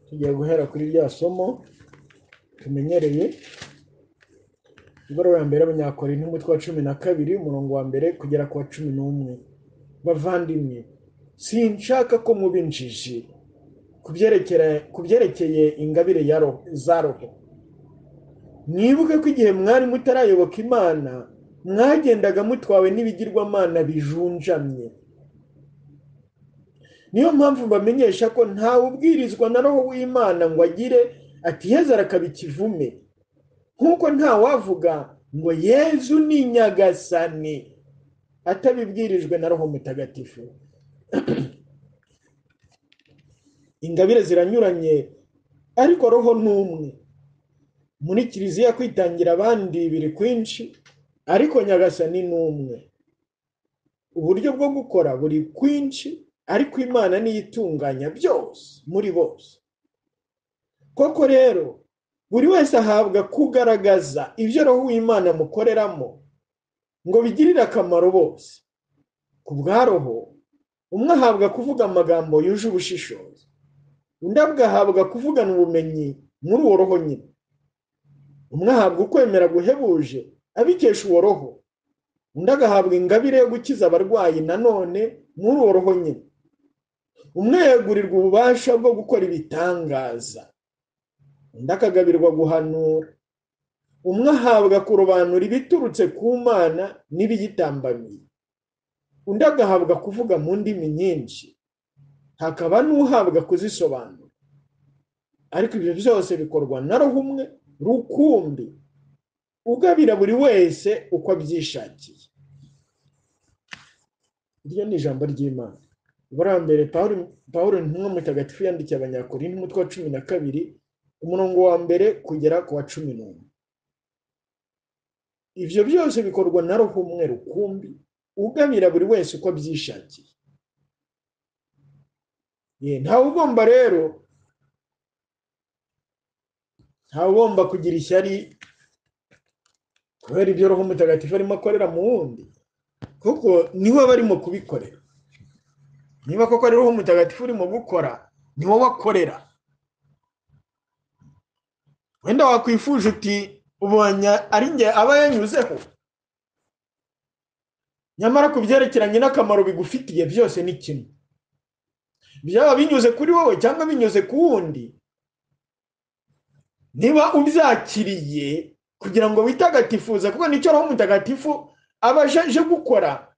tugiye guhera kuri rya somo tumenyereye igoroba ya mbere y'abanyakorinto umutwe wa cumi na kabiri umurongo wa mbere kugera ku wa cumi n'umwe bavandimwe sinshaka ko muba injiji kubyerekere- ku byerekeye ingabire ya roho za roho mwibuke ko igihe mwari mutarayoboka imana mwagendaga mutwawe n'ibigirwamana bijunjamye niyo mpamvu bamenyesha ko ntawe ubwirizwa na roho w'imana ngo agire ati hezara akaba ikivume nk'uko ntawavuga ngo yezu ni nyagasani atabibwirijwe na roho mutagatifu ingabire ziranyuranye ariko roho ni umwe muri kiliziya kwitangira abandi biri kwinshi ariko nyagasani ni umwe uburyo bwo gukora buri kwinshi ariko imana niyo itunganya byose muri bose koko rero buri wese ahabwa kugaragaza ibyo roho w'imana amukoreramo ngo bigirire akamaro bose ku bwa roho umwe ahabwa kuvuga amagambo yuje ubushishozi undi agahabwa kuvugana ubumenyi muri uwo roho nyine umwe ahabwa ukwemera guhebuje abikesha uwo roho undi agahabwa ingabire yo gukiza abarwayi nanone muri uwo roho nyine umwe yegurirwa ububasha bwo gukora ibitangaza undi akagabirwa guhanura umwe ahabwa kurobanura ibiturutse ku mana n'ibiyitambamiye undi agahabwa kuvuga mu ndimi nyinshi hakaba n'uhabwa kuzisobanura ariko ibyo byose bikorwa na roho umwe rukumbi ugabira buri wese uko abyishakiye iryo ni ijambo ry'imana buriya mbere paul paul intumwa mutagatifu yandikiye abanyakorinto umutwe wa cumi na kabiri umurongo wa mbere kugera ku wa cumi n'umwe ibyo byose bikorwa na roho umwe rukumbi ugabira buri wese uko abyishakiye Ye, ntawe ugomba rero ntawe ugomba kugira ishyari kubera ibyo roho mutagatifu arimo akorera mu wundi kuko ni we barimo kubikorera niba koko ari roho mutagatifu urimo gukora ni wowe akorera wenda wakwifuje uti ubonye ari njye aba yanyuzeho nyamara ku byerekeranye n'akamaro bigufitiye byose ni kimwe byaba binyuze kuri wowe cyangwa binyuze ku wundi niba ubyakiriye kugira ngo witagatifuze kuko nicyo roho mutagatifu aba aje gukora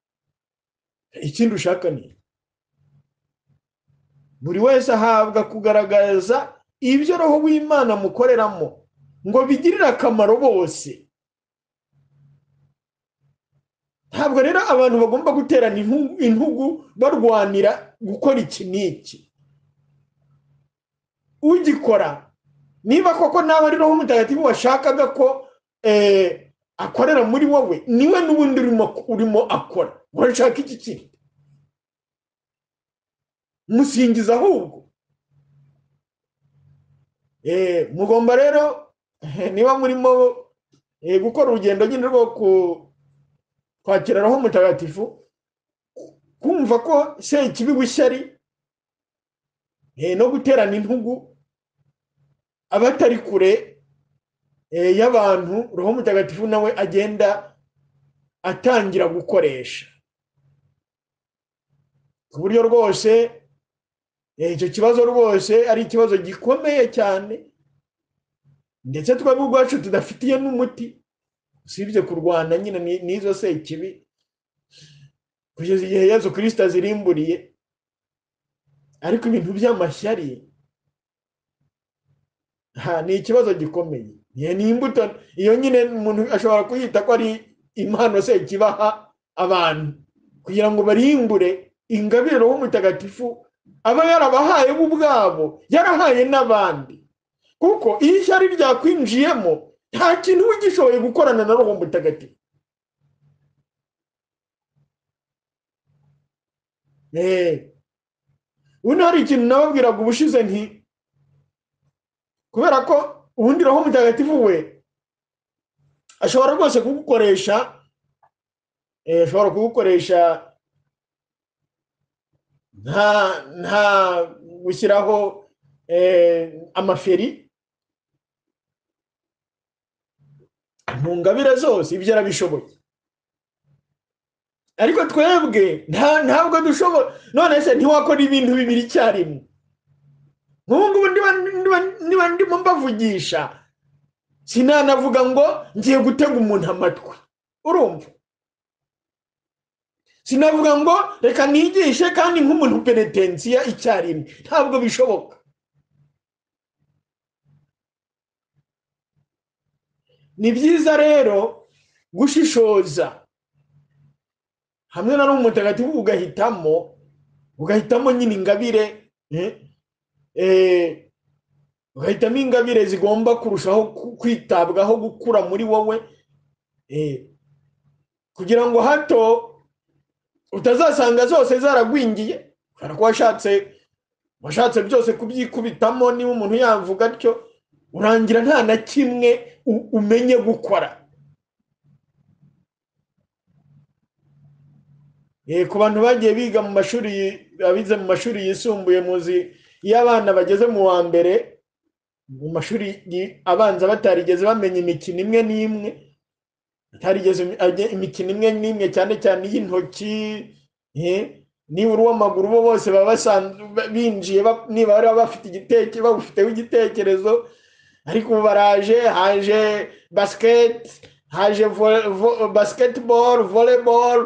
ikindi ushaka ni iki? buri wese ahabwa kugaragaza ibyo roho w'imana amukoreramo ngo bigirire akamaro bose ntabwo rero abantu bagomba guterana intu- intugu barwanira gukora iki n'iki ugikora niba koko nawe ari roho mutagatifu washakaga ko eh, akorera muri wowe niwe n'ubundi urimo urimo akora urashaka iki kindi musingiza ahubwo Eh, mugomba rero niba murimo eh, gukora urugendo nyine rwo ku kwakira roho mutagatifu kumva ko sekibi w'ishyari eh, no guterana intugu aba atari kure eh, y'abantu roho mutagatifu nawe agenda atangira gukoresha ku buryo rwose eh, icyo kibazo rwose ari ikibazo gikomeye cyane ndetse twebwe ubwacu tudafitiye n'umuti usibye kurwana nyine ni- n'izo sekibi kugeza igihe yezu kirisita azirimburiye ariko ibintu by'amashyari ha, ni ikibazo gikomeye Ye, ni imbuto iyo nyine umuntu ashobora kuyita ko ari impano sekibaha abantu kugira ngo barimbure ingabire roho mutagatifu aba yarabahaye bo ubwabo yarahaye n'abandi kuko iyo ishyari ryakwinjiyemo nta kintu uba ugishoboye gukorana na roho mutagatifu Eh, ubundi hari ikintu nababwiraga ubushize nti kubera ko ubundi roho mutagatifu we ashobora rwose kugukoresha eh, ashobora kugukoresha nta nta gushyiraho amaferi mu ngabire zose ibyo arabishoboye ariko twebwe ntabwo dushobora none se ntiwakora ibintu bibiri icyarimwe nk'ubu ngubu niba ndimo mbavugisha sinanavuga ngo ngiye gutega umuntu amatwi urumva sinavuga ngo reka nigishe kandi nk'umuntu penetensiya icyarimwe ntabwo bishoboka ni byiza rero gushishoza hamwe na n'uwo mutagatifu ugahitamo ugahitamo nyine ingabire ugahitamo ingabire zigomba kurushaho kwitabwaho gukura muri wowe kugira ngo hato utazasanga zose zaragwingiye kubera ko washatse washatse byose kubyikubitamo niba umuntu yavuga atyo urangira nta na kimwe umenye gukora ku bantu bagiye biga mu mashuri abize mu mashuri yisumbuye muzi iyo abana bageze mu wa mbere mu mashuri abanza batarigeze bamenya imikino imwe n'imwe atarigeze imikino imwe n'imwe cyane cyane y'intoki nibura uw'amaguru bo bose baba binjiye niba bari bafite igitekerezo bawufiteho igitekerezo ariko ubu baraje haje basiketi haje basiketiboro voreboro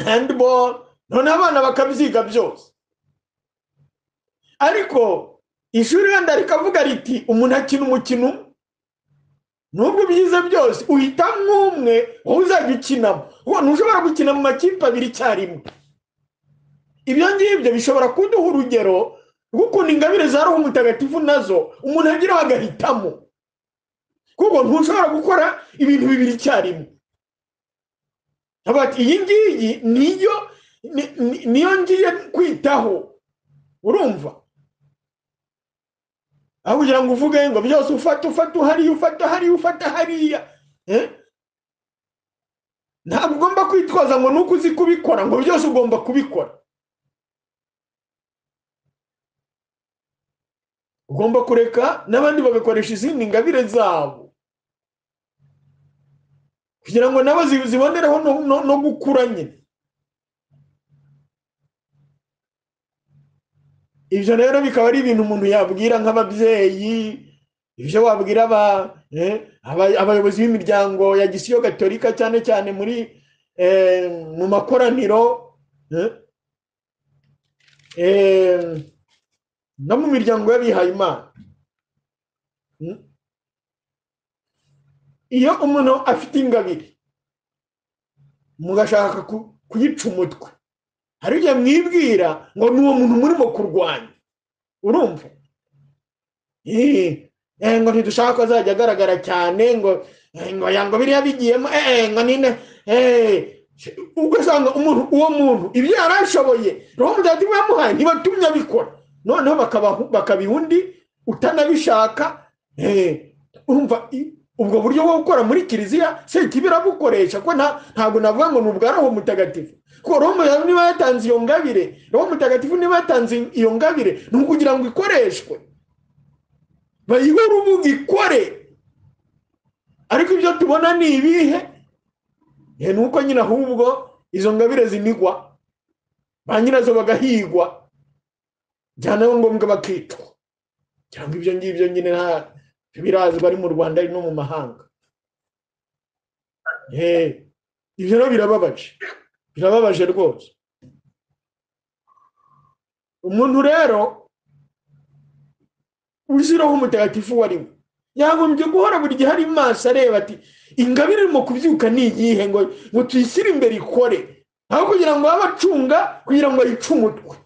handiboro none abana bakabyiga byose ariko ishuri wenda rikavuga riti umuntu akina umukino umwe nubwo byiza byose uhitamo umwe wowe uzajya ukinamo ntushobora gukina mu makipe abiri icyarimwe ibyo ngibyo bishobora kuduha urugero rw'ukuntu ingabire za roho mutagatifu nazo umuntu agiraho agahitamo kuko ntushobora gukora ibintu bibiri icyarimwe iyi ngiyi niyo niyo ngiye kwitaho urumva aho kugira ngo uvuge ngo byose ufata ufata uhariya ufata hariya ufata hariya ntabwo ugomba kwitwaza ngo nuko uzi kubikora ngo byose ugomba kubikora ugomba kureka n'abandi bagakoresha izindi ngabire zabo kugira ngo nabo zibonereho no gukura nyine ibyo rero bikaba ari ibintu umuntu yabwira nk'ababyeyi ibyo wabwira abayobozi b'imiryango ya gisiyo gatolika cyane cyane muri mu makoraniro no mu miryango y'abihayimana iyo umuntu afite ingabire mugashaka kuyica umutwe hari igihe mwibwira ngo ni uwo muntu murimo kurwanya urumva ngo ntidushaka ko azajya agaragara cyane ngo ngo yango biriya bigiyemo ngo nine ugasanga umuntu uwo muntu ibyo yari ashoboye roho mutagatifu yamuhaye ntibatumye abikora noneho bakabiha undi utanabishaka urumva ubwo buryo bwo gukora muri kiliziya se kibira bukoresha ko ntabwo navuga ngo ni ubwa roho mutagatifu kuko roho mutagatifu niba yatanze iyo ngabire roho mutagatifu niba yatanze iyo ngabire ni ukugira ngo ikoreshwe bayihe urubuga ikore ariko ibyo tubona ni ibihe ni uko nyine ahubwo izo ngabire zinigwa ba nyirazo bagahigwa byanabaye ngombwa bakicwa cyangwa ibyo ngibyo nyine nta birazwa ari mu rwanda ari no mu mahanga ibyo rero birababaje birababaje rwose umuntu rero uziraho umutagatifu uwo ari we yagombye guhora buri gihe ari maso areba ati ingabire irimo kubyuka ni iyihe ngo ngo tuyishyire imbere ikore aho kugira ngo abe acunga kugira ngo ayice umutwe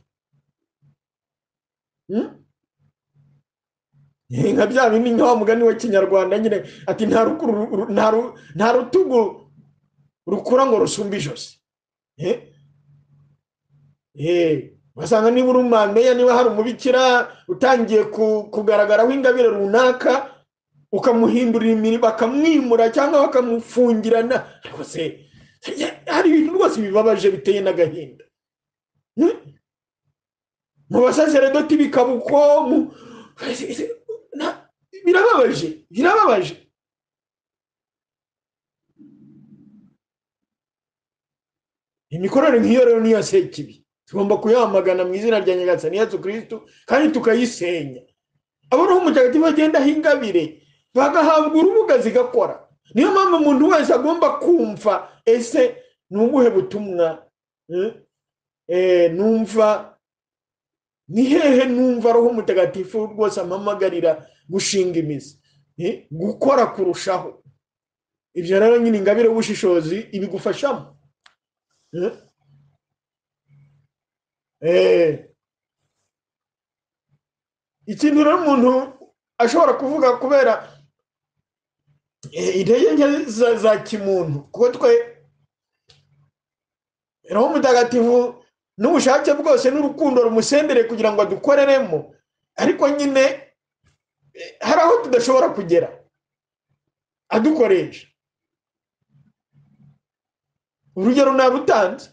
nka bya bindi nka wa mugani wa kinyarwanda nyine ati nta rutugu rukura ngo rusumbe ijosi basanga niba uri umwamenya niba hari umubikira utangiye kugaragaraho ingabire runaka ukamuhindurira imirimo bakamwimura cyangwa bakamufungirana rwose hari ibintu rwose bibabaje biteye n'agahinda mu basaseredoti bikaba uko mu- na- birababaje birababaje imikorere nk'iyo rero niyo sekibi tugomba kuyamagana mu izina rya nyagasani yesu kirisitu kandi tukayisenya abo ni umutagatifu bagendaho ingabire bagahabwa urubuga zigakora niyo mpamvu umuntu wese agomba kumva ese ni ubuhe butumwa eh, eh, numva ni hehe numva roho mutagatifu rwose ampamagarira gushinga imizi Eh, gukora kurushaho ibyo rero nyine ingabire y'ubushishozi ibigufashamo Eh, eh, ikintu rero umuntu ashobora kuvuga kubera eh, intege nke za- za kimuntu kuko twe roho mutagatifu n'ubushake bwose n'urukundo rumusendere kugira ngo adukoreremo ariko nyine eh, hari aho tudashobora kugera adukoresha urugero narutanze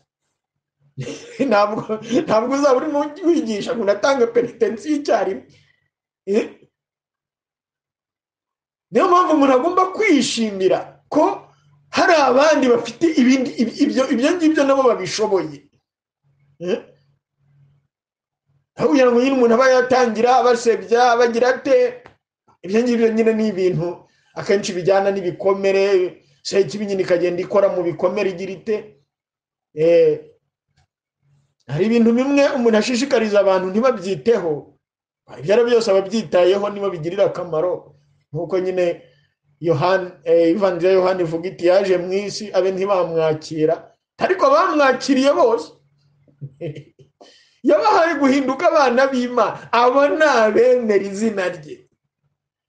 ntabwo ntabwo uzaba urimo wigisha ngo unatange penitensi y'icyarimwe Eh, niyo mpamvu umuntu agomba kwishimira ko hari abandi bafite ibindi ib- ibyo ibyo ngibyo nabo babishoboye Eh, aho kugira ngo nyine umuntu aba yatangira abasebya abagira ate ibyo ngibyo nyine ni ibintu akenshi bijyana n'ibikomere sekibi nyine ikagenda ikora mu bikomere igira ite Eh, hari ibintu bimwe umuntu ashishikariza abantu ntibabyiteho ibyo ari byo byose ababyitayeho nibo bigirira akamaro nk'uko nyine yohani ivanze yohani ivuga iti yaje mu isi abe ntibamwakira ariko bamwakiriye bose yabahaye guhinduka abana b'imana abo ni abemera izina rye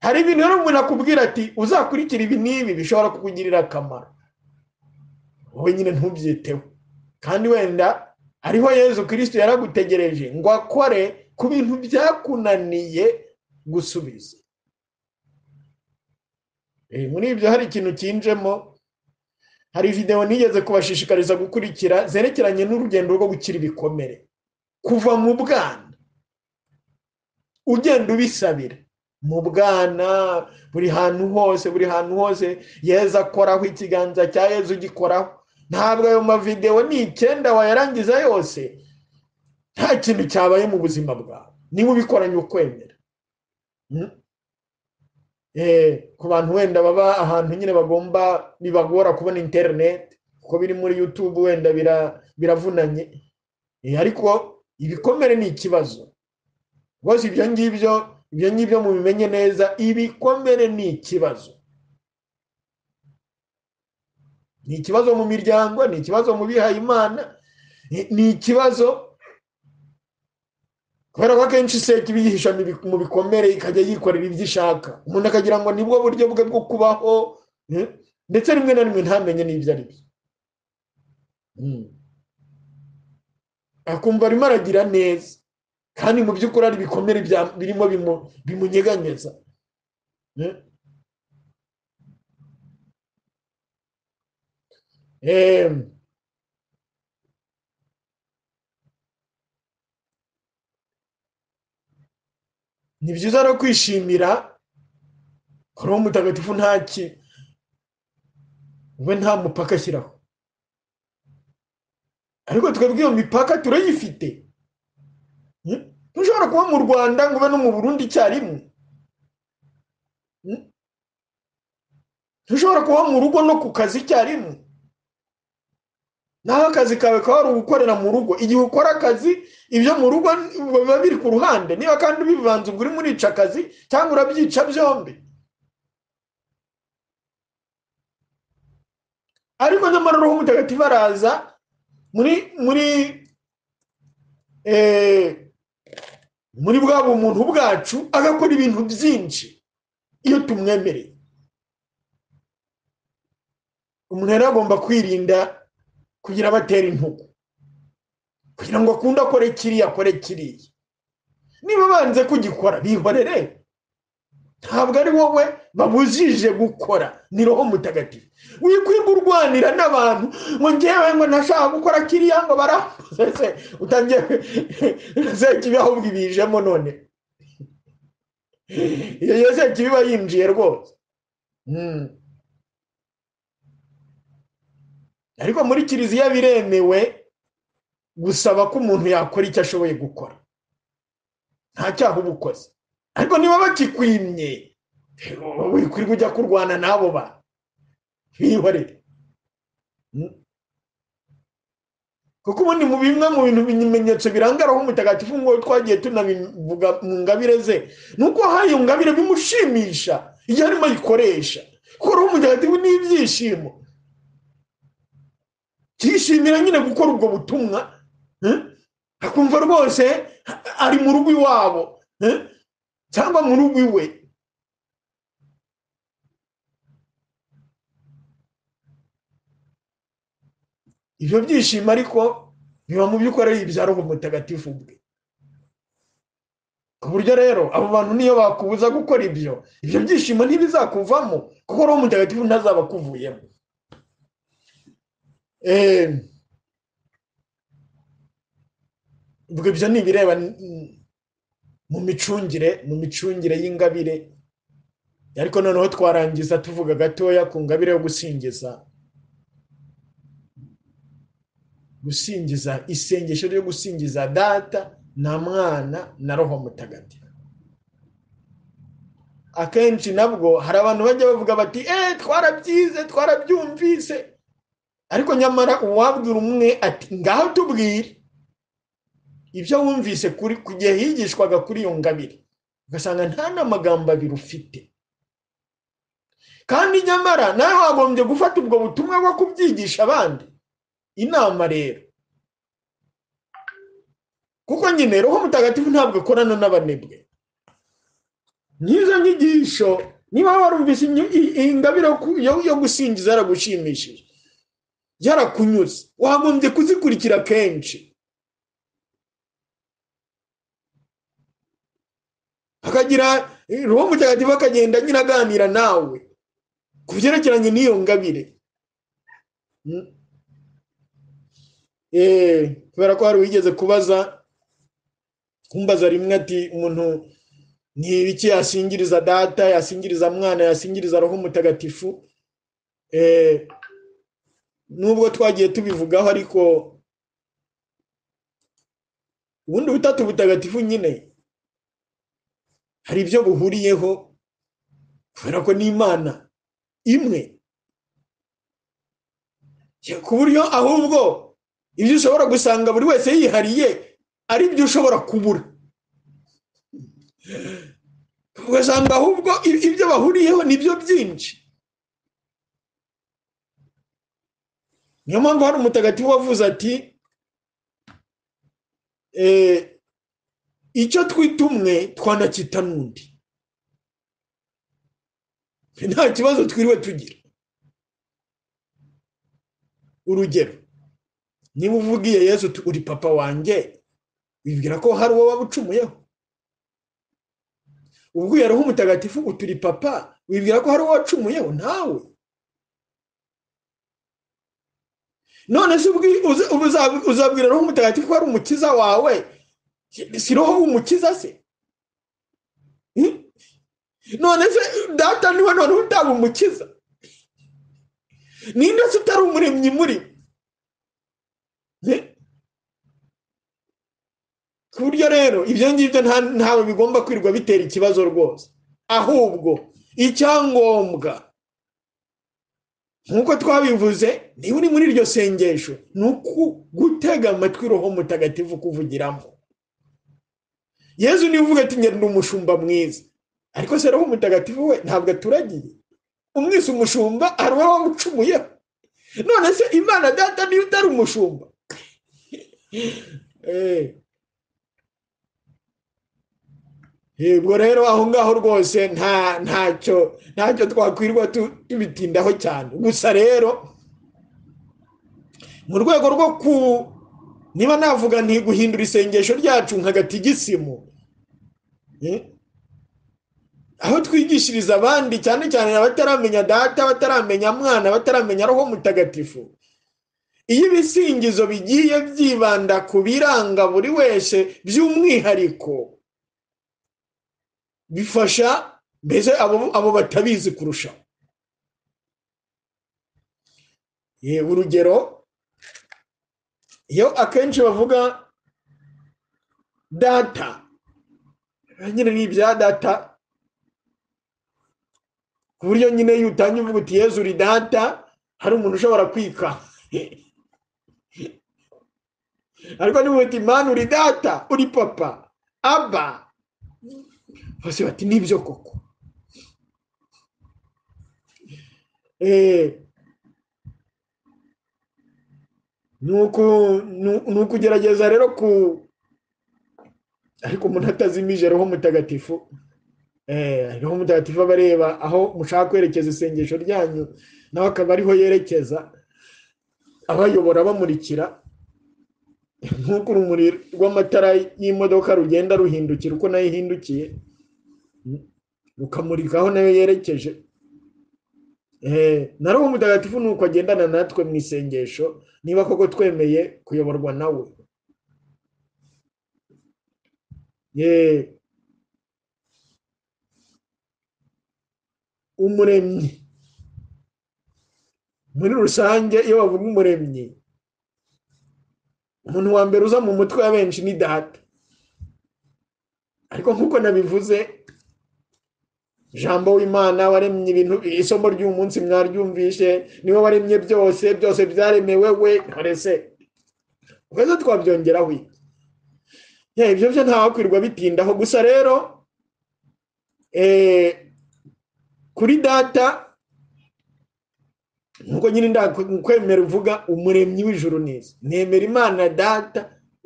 hari ibintu rero umuntu akubwira ati uzakurikira ibi n'ibi bishobora kukugirira akamaro wowe nyine ntubyiteho kandi wenda ariho yezu kirisito yaragutegereje ngo akore ku bintu byakunaniye gusubiza Eh, muri ibyo hari ikintu cyinjemo hari videwo nigeze kubashishikariza gukurikira zerekeranye n'urugendo rwo gukira ibikomere kuva mu bwana ugenda ubisabira mu bwana buri hantu hose buri hantu hose yezu akoraho ikiganza cya yezu gikoraho ntabwo ayo mavidewo ni icyenda wayarangiza yose nta kintu cyabaye mu buzima bwawe niba ubikoranye ukwemera Mm. Eh, ku bantu wenda baba ahantu nyine bagomba bibagora kubona interineti kuko biri muri yutube wenda bira- biravunanye Eh, ariko ibikomere ni ikibazo rwose ibyo ngibyo ibyo ngibyo mubimenye neza ibikomere ni ikibazo ni ikibazo mu miryango ni ikibazo mu bihayimana ni- ni ikibazo kubera ko akenshi iseta iba yihisha mu bi- mu bikomere ikajya yikorera ibyo ishaka umuntu akagira ngo nibwo buryo bwe bwo kubaho eh, ndetse rimwe na rimwe ntamenye n'ibyo ari byo Mm. akumva arimo aragira neza kandi mu by'ukuri hari ibikomere bya- birimo bimu- bimunyeganyeza eh. Em, ni byiza rero kwishimira ko roho mutagatifu nta ki we nta mupaka ashyiraho ariko twebwe iyo mipaka turayifite Hmm? ntushobora kuba mu rwanda ngo ube no mu burundi icyarimwe Hmm? ntushobora kuba mu rugo no ku kazi icyarimwe naho akazi kawe kaba ari ugukorera mu rugo igihe ukora akazi ibyo mu rugo biba biri ku ruhande niba kandi ubivanze ubwo urimo urica akazi cyangwa urabyica byombi ariko nyamara roho mutagatifu araza muri muri eh, muri bwa bumuntu bwacu agakora ibintu byinshi iyo tumwemereye umuntu rero agomba kwirinda kugira abatera intugu kugira ngo akunde akore kiriya akore kiriya niba banze kugikora bihorere ntabwo ari wowe babujije gukora ni roho mutagatifu wikwirwa urwanira n'abantu ngo ngewe ngo ntashaka gukora kiriya ngo barambuze utangiye kibi ahubwo ibijemo none iyo yose kibi iba yinjiye rwose ariko muri kiliziya biremewe gusaba ko umuntu yakora icyo ashoboye gukora nta cyaha uba ukoze ariko niba bakikwimye wikwirwa ujya kurwana n'abo bantu bihorere kuko ubundi mu bimwe mu bintu bimenyetso biranga roho mutagatifu nk'uko twagiye tunabivuga mu ngabire ze ni uko haye iyo ngabire bimushimisha iyo arimo ayikoresha kuko roho mutagatifu ni ibyishimo kishimira nyine gukora ubwo butumwa akumva rwose ari mu rugo iwabo cyangwa mu rugo iwe ibyo byishimo ariko biba mu by'ukuri ari ibya roho mutagatifu bwe ku buryo rero abo bantu niyo bakubuza gukora ibyo ibyo byishimo ntibizakuvamo kuko roho mutagatifu ntazaba akuvuyemo ubwo ibyo ni ibireba mu micungire mu micungire y'ingabire ariko noneho twarangiza tuvuga gatoya ku ngabire yo gusingiza gusingiza isengesho ryo gusingiza data na mwana na roho mutagatifu akenshi nabwo hari abantu bajya bavuga bati eee twarabyize twarabyumvise ariko nyamara uwabwira umwe ati ngaho tubwire ibyo wumvise ku gihe higishwaga kuri iyo ngabire ugasanga nta n'amagambo abiri ufite kandi nyamara nawe wagombye gufata ubwo butumwa bwo kubyigisha abandi inama rero kuko nyine roho mutagatifu ntabwo ikorana n'abanebwe n'izo nyigisho niba warumvise ingabire yo gusingiza yaragushimishije yarakunyuze wagombye kuzikurikira kenshi akagira roho mutagatifu akagenda nyine aganira nawe ku byerekeranye n'iyo ngabire kubera ko hari uwigeze kubaza kumbaza rimwe ati umuntu ni ibiki yasingiriza data yasingiriza mwana yasingiriza roho mutagatifu nubwo twagiye tubivugaho ariko ubundi butatu butagatifu nyine hari ibyo buhuriyeho kubera ko n'imana imwe ku buryo ahubwo ibyo ushobora gusanga buri wese yihariye ari byo ushobora kubura ugasanga ahubwo ibyo bahuriyeho ni byo byinshi niyo mpamvu hari umutagatifu wavuze ati icyo twita umwe twanakita n'undi nta kibazo twiriwe tugira urugero niba uvugiye yesu uri papa wanjye wibwira ko hari uwo waba ucumuyeho ubwiye roho umutagatifu uturi papa wibwira ko hari uwo wacumuyeho ntawe none se uzabwira roho umutagatifu ko ari umukiza wawe si roho w'umukiza se none se data niwe none utaba umukiza ninde se utari umuremyi muri ku buryo rero ibyo ngibyo ntawe bigomba kwirirwa bitera ikibazo rwose ahubwo icyangombwa nk'uko twabivuze niba uri muri iryo sengesho ni ukugutega amatwi roho mutagatifu kuvugiramo yezu niba uvuga ati ngenda umushumba mwiza ariko se roho mutagatifu we ntabwo aturagiye umwise umushumba hari uwo waba ucumuyeho none se imana data niyo utari umushumba yego rero aho ngaho rwose ntacyo ntacyo twakwirwa tubitindaho cyane gusa rero mu rwego rwo ku niba navuga ntiguhindura isengesho ryacu nka gatigisimu aho twigishiriza abandi cyane cyane abataramenya data abataramenya mwana abataramenya roho mutagatifu iyo ibisingizo bigiye byibanda ku biranga buri wese by'umwihariko bifasha mbese abo batabizi kurushaho yego urugero iyo akenshi bavuga data nyine ni ibya data ku buryo nyine iyo utangiye uvuga uti yezu uri data hari umuntu ushobora kwika ariko niba uti mani uri data uri papa aba bose bati nibyo koko ni ukugerageza rero ku ariko umuntu atazimije roho mutagatifu roho mutagatifu aba areba aho mushaka kwerekeza isengesho ryanyu nawe akaba ariho yerekeza abayobora bamurikira nk'uko urumuri rw'amatara y'imodoka rugenda ruhindukira uko nayo ihindukiye rukamurika aho nayo yerekeje na roho mutagatifu ni uko agendana natwe mu isengesho niba koko twemeye kuyoborwa nawe umuremyi muri rusange iyo bavuga umuremyi umuntu wa mbere uza mu mutwe wa benshi ni data ariko nk'uko nabivuze ijambo w'imana waremye ibintu isomo ry'uyu munsi mwaryumvishe niwe waremye byose byose byaremewe we korese twese twabyongeraho ibyo byo ntawakwirwa bitindaho gusa rero kuri data nk'uko nyine ndakwemera uvuga umuremyi w'ijuru neza nemera imana data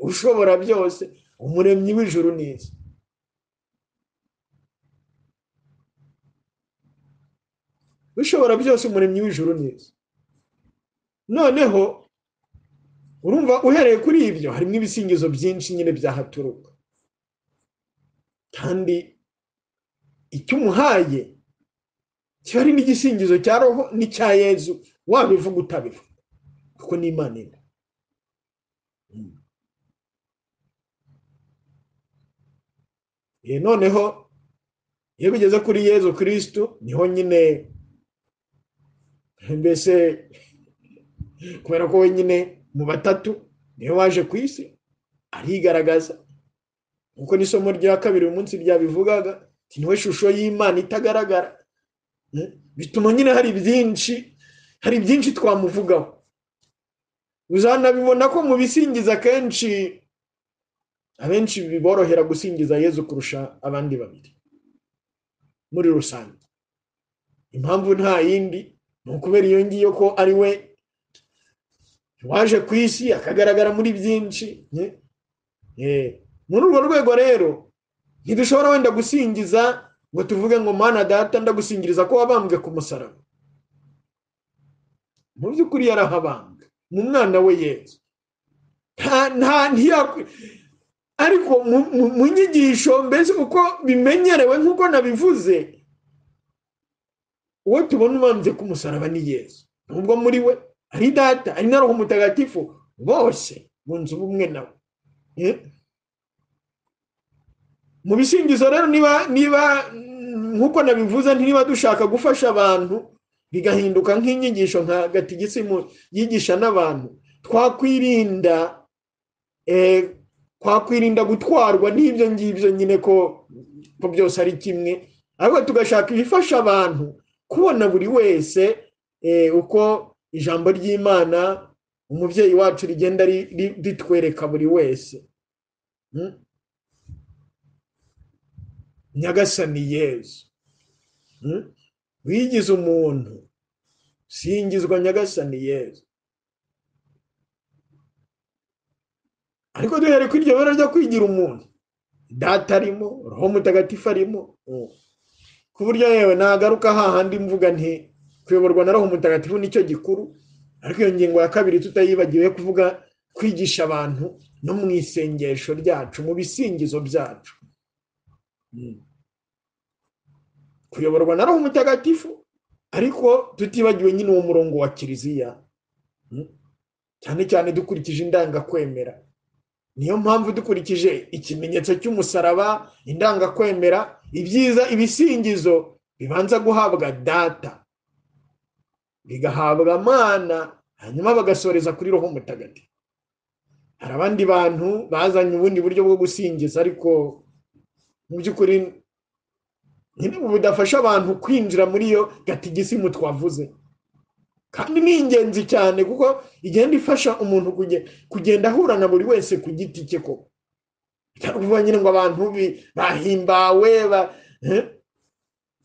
ushobora byose umuremyi w'ijuru neza ushobora byose umuremyi w'ijuru neza noneho urumva uhereye kuri ibyo harimo ibisingizo byinshi nyine byahaturuka kandi icyo umuhaye kiba ari n'igisingizo cya roho n'icya yezu wabivuga utabivuga kuko ni imana imwe noneho iyo bigeze kuri yezu kirisitu niho nyine mbese kubera ko wenyine mu batatu niwe waje ku isi arigaragaza kuko n'isomo rya kabiri uyu munsi ryabivugaga niwe shusho y'imana itagaragara bituma nyine hari byinshi hari byinshi twamuvugaho uzanabibona ko mu bisingiza akenshi abenshi biborohera gusingiza yezu kurusha abandi babiri muri rusange impamvu nta yindi ni ukubera iyo ngiyo ko ari we waje ku isi akagaragara muri byinshi muri urwo rwego rero ntidushobora wenda gusingiza ngo tuvuge ngo mana data ndagusingiriza ko wabambwe ku musaraba mu by'ukuri yarahabambwe mu mwana we yezu ariko mu nyigisho mbese uko bimenyerewe nk'uko nabivuze uwo tubona ubambye ku musaraba ni yezu nubwo muri we ari data ari na roho mutagatifu bose bunze ubumwe nawe mu bisingizo rero niba niba nk'uko nabivuze niba dushaka gufasha abantu bigahinduka nk'inyigisho nka gatigisimu yigisha n'abantu twakwirinda twakwirinda gutwarwa n'ibyo ngibyo nyine ko byose ari kimwe ariko tugashaka ibifasha abantu kubona buri wese uko ijambo ry'imana umubyeyi wacu rigenda ritwereka buri wese nyagasani yezu wigize umuntu singizwa nyagasani yezu ariko duhere ko iryo bara ryo kwigira umuntu data arimo roho mutagatifu arimo ku buryo yewe nagaruka hahandi mvuga nti kuyoborwa na roho mutagatifu nicyo gikuru ariko iyo ngingo ya kabiri tutayibagiwe kuvuga kwigisha abantu no mu isengesho ryacu mu bisingizo byacu kuyoborwa na roho mutagatifu ariko tutibagiwe nyine uwo murongo wa kiliziya Mm. cyane cyane dukurikije indangakwemera niyo mpamvu dukurikije ikimenyetso cy'umusaraba indangakwemera ibyiza ibisingizo bibanza guhabwa data bigahabwa mana hanyuma bagasoreza kuri roho mutagatifu hari abandi bantu bazanye ubundi buryo bwo gusingiza ariko mu by'ukuri nyine ubu budafasha abantu kwinjira muri iyo gatigisimu twavuze kandi ni ingenzi cyane kuko igenda ifasha umuntu kuge- kugenda ahura na buri wese ku giti cye koko bitari ukuvuga nyine ngo abantu bi- bahimbawe ba eh?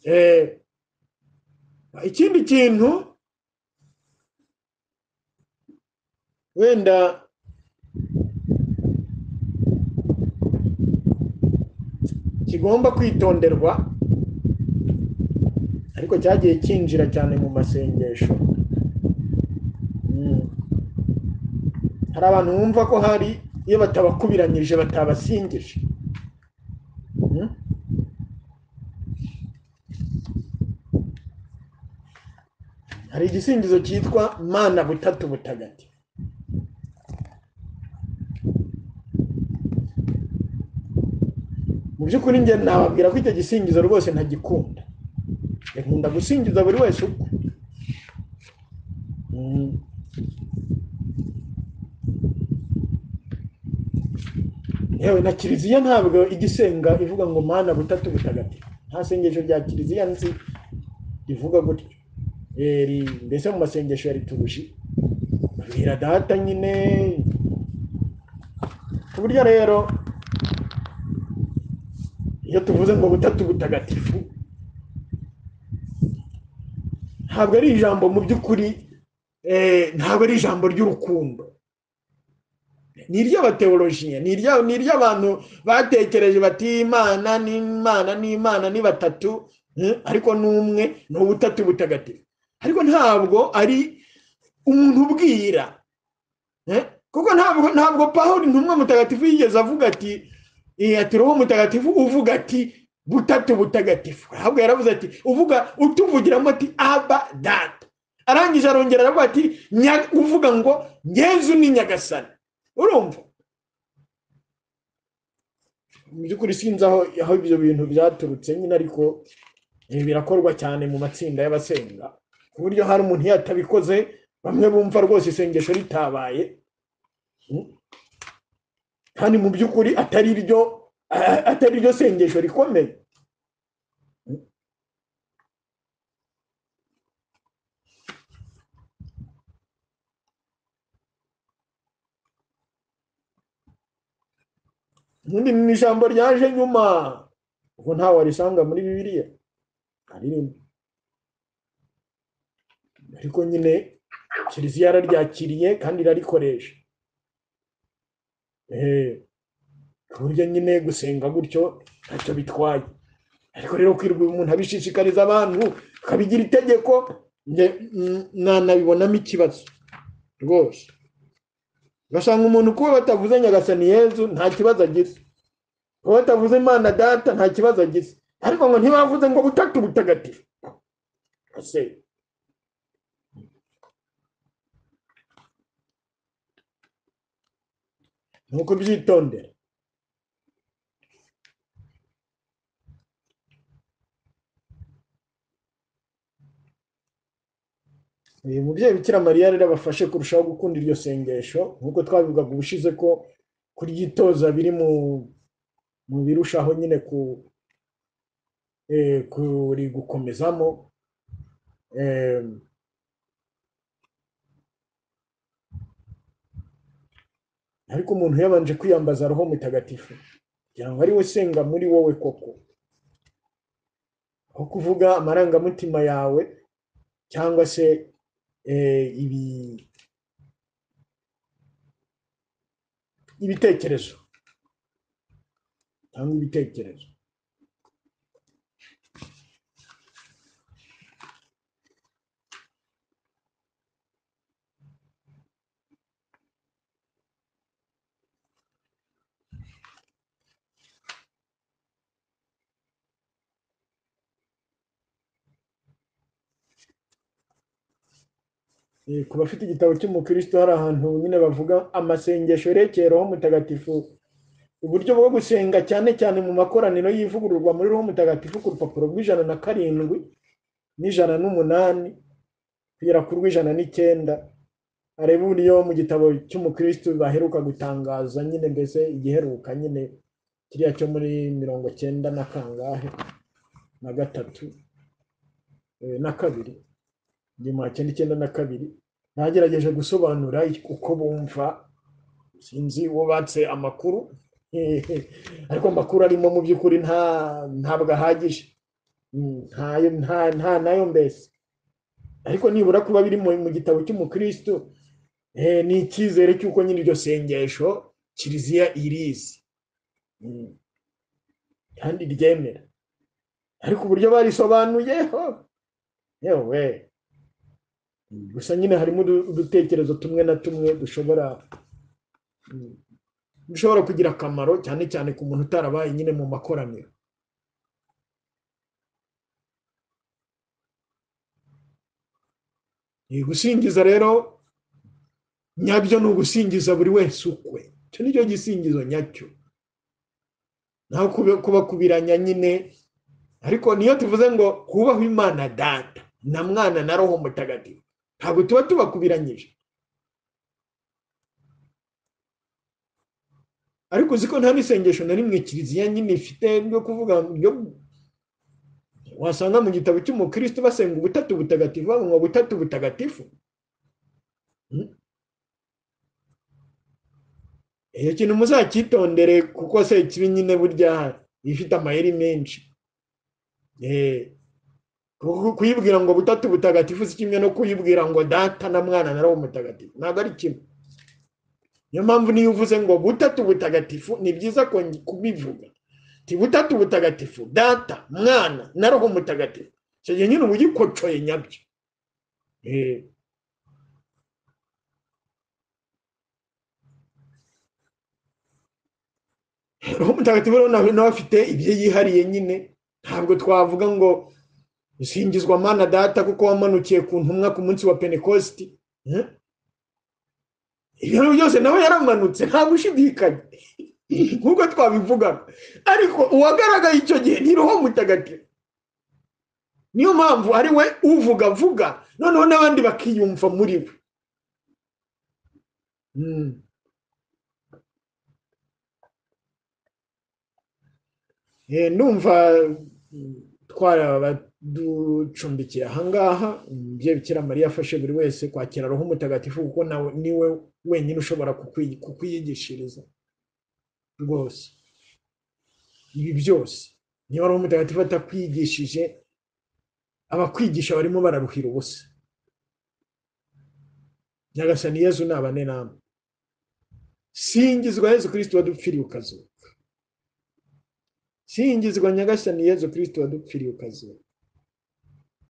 Eh, ikindi kintu wenda kigomba kwitonderwa ariko cyagiye cyinjira cyane mu masengesho Mm. hari abantu bumva ko hari iyo batabakubiranyije batabasingije Mm. hari igisingizo cyitwa mana butatu butagatifu mu by'ukuri njye nababwira ko icyo gisingizo rwose ntagikunda nkunda gusingiza buri wese ukwe Mm. yewe na kiliziya ntabwo igisenga ivuga ngo mana butatu butagatifu nta sengesho rya kiliziya nzi rivuga gutyo Eh, ri- mbese mu masengesho ya liturji babwira data nyine ku buryo rero iyo tuvuze ngo butatu butagatifu ntabwo ari ijambo mu by'ukuri eh, ntabwo ari ijambo ry'urukundo ni iry'abateolojiya ni irya- ni iry'abantu batekereje bati imana ni imana ni imana ni batatu eh, ariko ni umwe ni ubutatu butagatifu ariko ntabwo ari umuntu ubwira eh, kuko ntabwo ntabwo pawulo intumwa mutagatifu yigeze avuga ati eh, ati roho mutagatifu uvuga ati butatu butagatifu ahubwo yaravuze ati uvuga utuvugiramo ati aba data arangije arongera aravuga ati "Nya- uvuga ngo nyezu ni nyagasani urumva mu by'ukuri sinzi aho aho ibyo bintu byaturutse nyine ariko eh, birakorwa cyane mu matsinda y'abasenga ku buryo hari umuntu iyo atabikoze bamwe bumva rwose isengesho ritabaye mm, kandi mu by'ukuri atari ryo a- atari ryo sengesho rikomeye ubundi ni ijambo ryaje nyuma ubwo ntawe warisanga muri bibiliya aririmo ariko nyine kiliziya yararyakiriye kandi irarikoresha Eh, ku buryo nyine gusenga gutyo ntacyo bitwaye ariko rero kwirirwa umuntu abishishikariza abantu akabigira itegeko nge n- nanabibonamo ikibazo rwose ugasanga umuntu kuba batavuze nyagasani yezu nta kibazo agize kuba batavuze imana data nta kibazo agize ariko ngo ntibavuze ngo butatu butagatifu ese ni ukubyitondera uyu mubyeyi bikira mariya rero abafashe kurushaho gukunda iryo sengesho nk'uko twabivugaga ubushize ko kuryitoza biri mu mu birushaho nyine ku eh, kurigukomezamo eh, ariko umuntu yabanje kwiyambaza roho mutagatifu kugira ngo ari we usenga muri wowe koko aho kuvuga amarangamutima yawe cyangwa se eh, ibi- ibitekerezo cyangwa ibitekerezo Eh, ku bafite igitabo cy'umukristo hari ahantu nyine bavuga amasengesho yerekeye roho mutagatifu uburyo bwo gusenga cyane cyane mu makoraniro y'ivugururwa muri roho mutagatifu ku rupapuro rw'ijana na karindwi n'ijana n'umunani kugera ku rw'ijana n'icyenda areba uburyo mu gitabo cy'umukristo baheruka gutangaza nyine mbese igiheruka nyine kiriya cyo muri mirongo cyenda na kangahe na gatatu eh, na kabiri nyuma ya cyenda icyenda na kabiri bagerageje gusobanura uko bumva sinzi bubatse amakuru ariko amakuru arimo mu by'ukuri nta ntabwo ahagije Mm, ntayo nta nta nayo mbese ariko nibura kuba biri mu mu gitabo cy'umukristo eh, ni icyizere cy'uko nyine iryo sengesho kiliziya irizi Mm, kandi ryemera ariko uburyo barisobanuyeho yewe gusa nyine harimo udu- udutekerezo tumwe na tumwe dushobora mm, dushobora kugira akamaro cyane cyane ku muntu utarabaye nyine mu makoraniro Eh, gusingiza rero nyabyo ni ugusingiza buri wese ukwe icyo ni cyo gisingizo nyacyo naho kube- kubakubiranya nyine ariko niyo tuvuze ngo kubaho imana data na mwana na roho mutagatifu ntabwo tuba tubakubiranyije ariko uzi ko nta n'isengesho na rimwe kiliziya nyine ifite ryo kuvuga ryo wasanga mu gitabo cy'umukristo basenga ubutatu butagatifu bavuga ngo butatu butagatifu Mm. icyo kintu muzacyitondere kuko se kibi nyine burya ifite amayeri menshi Eh, kuko kuyibwira ngo butatu butagatifu si kimwe no kuyibwira ngo data na mwana na roho mutagatifu ntabwo ari kimwe niyo mpamvu niyo uvuze ngo butatu butagatifu ni byiza konge- kubivuga ti butatu butagatifu data mwana na roho mutagatifu icyo gihe nyine uba ugikocoye nyabyo Eh, roho mutagatifu rero nawe nawe afite ibyo yihariye nyine ntabwo twavuga ngo usingizwa mana data kuko wamanukiye ku ntumwa ku munsi wa pentekosti Eh? ibintu byose nawe yaramanutse nta gushidikanya nk'uko twabivugaga ariko uwagaragaye icyo gihe ni roho mutagatifu niyo mpamvu ari we uvuga avuga noneho n'abandi bakiyumva muri we Mm. Eh, ndumva mm, twarabaducumbikiye ahangaha umubyeyi bikira mariya afashe buri wese kwakira roho mutagatifu kuko nawe niwe wenyine ushobora kukwi- kukwiyigishiriza rwose ibi byose niba roho mutagatifu atakwigishije abakwigisha barimo bararuhira ubusa nyagasani yezu nabane namwe singizwa yezu kirisito wadupfiriye ukazuka singizwa nyagasani yezu kirisito wadupfiriye ukazuka